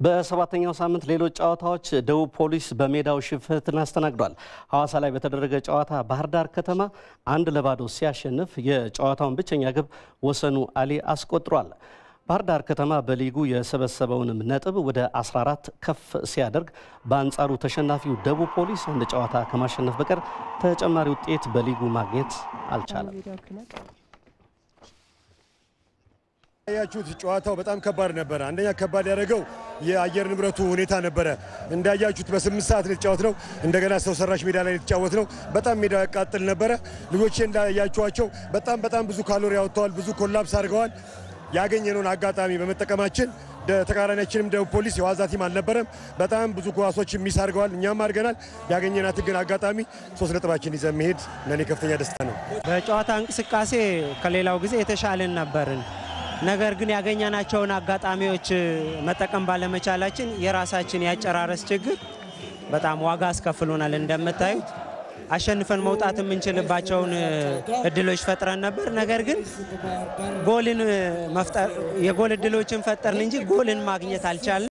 በሰባተኛው ሳምንት ሌሎች ጨዋታዎች ደቡብ ፖሊስ በሜዳው ሽንፈትን አስተናግዷል። ሐዋሳ ላይ በተደረገ ጨዋታ ባህር ዳር ከተማ አንድ ለባዶ ሲያሸንፍ የጨዋታውን ብቸኛ ግብ ወሰኑ አሊ አስቆጥሯል። ባህር ዳር ከተማ በሊጉ የሰበሰበውንም ነጥብ ወደ 14 ከፍ ሲያደርግ፣ በአንጻሩ ተሸናፊው ደቡብ ፖሊስ አንድ ጨዋታ ከማሸነፍ በቀር ተጨማሪ ውጤት በሊጉ ማግኘት አልቻለም። ያያችሁት ጨዋታው በጣም ከባድ ነበረ። አንደኛ ከባድ ያደረገው የአየር ንብረቱ ሁኔታ ነበረ። እንዳያችሁት በስምንት ሰዓት ነው የተጫወት ነው። እንደገና ሰው ሰራሽ ሜዳ ላይ የተጫወት ነው። በጣም ሜዳ ያቃጥል ነበረ። ልጆቼ እንዳያችኋቸው በጣም በጣም ብዙ ካሎሪ አወጥተዋል። ብዙ ኮላፕስ አድርገዋል። ያገኘነውን አጋጣሚ በመጠቀማችን ተቃራኒያችንም ደቡብ ፖሊስ የዋዛ ቲም አልነበረም። በጣም ብዙ ኳሶች ሚስ አድርገዋል። እኛም አድርገናል። ያገኘናት ግን አጋጣሚ ሶስት ነጥባችን ይዘን መሄድ ለእኔ ከፍተኛ ደስታ ነው። በጨዋታ እንቅስቃሴ ከሌላው ጊዜ የተሻልን ነበርን። ነገር ግን ያገኘናቸውን አጋጣሚዎች መጠቀም ባለመቻላችን የራሳችን ያጨራረስ ችግር በጣም ዋጋ አስከፍሎናል። እንደምታዩት አሸንፈን መውጣት የምንችልባቸውን እድሎች ፈጥረን ነበር። ነገር ግን ጎልን መፍጠር የጎል እድሎችን ፈጠርን እንጂ ጎልን ማግኘት አልቻልንም።